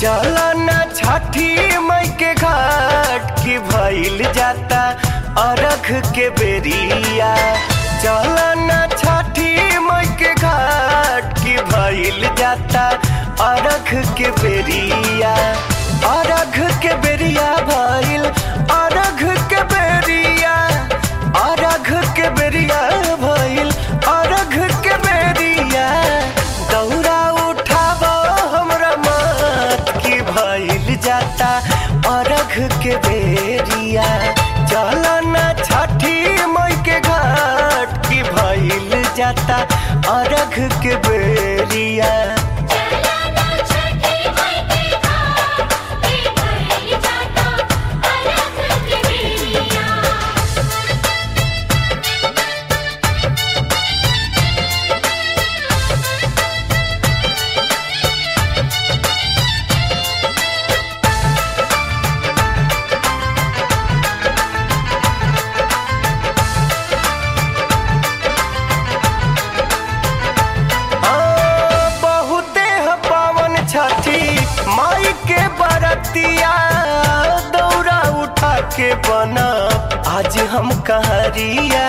चला ना छठी मई के घाट की भइल जाता अरख के बेरिया चला ना छठी मई के घाट की भइल जाता अरख के बेरिया अरघ के बेरिया भइल अरघ के बेरिया अरघ के बेरिया भइल अरघ के बेरिया दौरा उठाब हमरा मत की भइल जाता अरघ के बेरिया चल ना छठी मई के घाट की भइल जाता अरघ के बेरिया चलना छठी मई के घाट के भइल जाता अरघ के बेरिया हाँ, बहुते ह पावन छठी माई के बरतिया दौरा उठा के बना आज हम कहरिया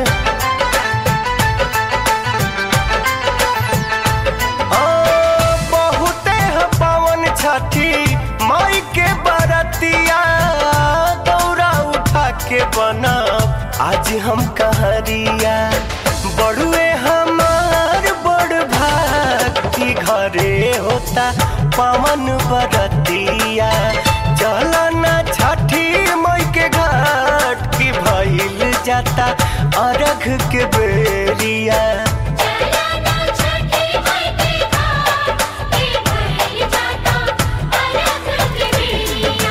हाँ, बहुते ह पावन छठी माई के बरतिया दौरा उठा के बना आज हम कहरिया बड़ुए हमार बड़ भाग की घरे होता पवन बरतिया चलना छठी मई के घाट की भइल जाता अरघ के बेरिया चलना छठी मई के घाट के भइल जाता अरघ के बेरिया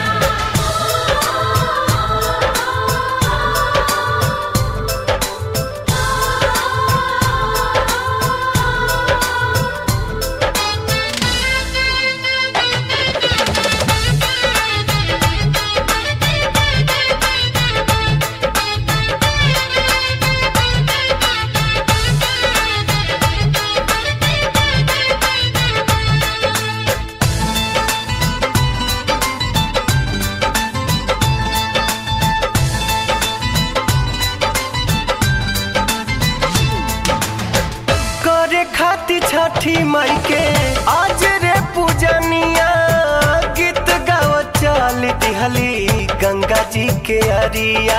करे खाती छठी मई के आज रे पूजनिया गीत गाव चल दिहली गंगा जी के अरिया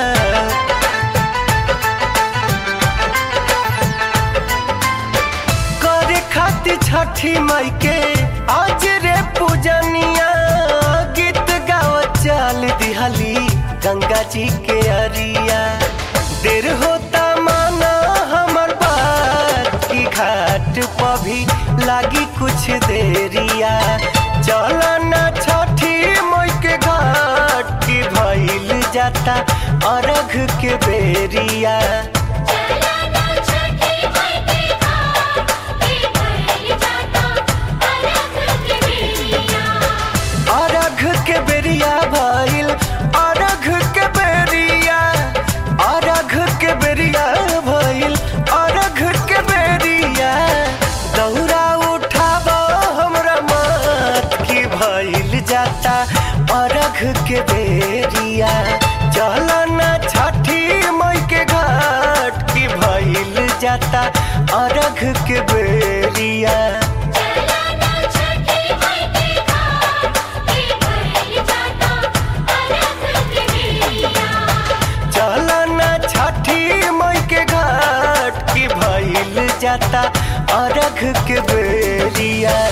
करे खाती छठी मई के आज रे पूजनिया गीत गाव चल दिहली गंगा जी के अरिया देर होता माना हमर बात की घाट पर भी लागी कुछ देरिया चलना छठी मई के घाट की भइल जाता अरघ के बेरिया चलना छठी मई के घाट के भइल जाता अरघ के बेरिया अरघ के बेरिया भइल अरघ के बेरिया अरघ के बेरिया भइल अरघ के बेरिया दौरा उठाब हमरा मत की भइल जाता अरघ के बेरिया चलना छठी मई के घाट की भइल जाता अरघ के बेरिया चलना छठी मई के घाट के भइल जाता अरघ के बेरिया चलना छठी मई के घाट की भइल जाता अरघ के बेरिया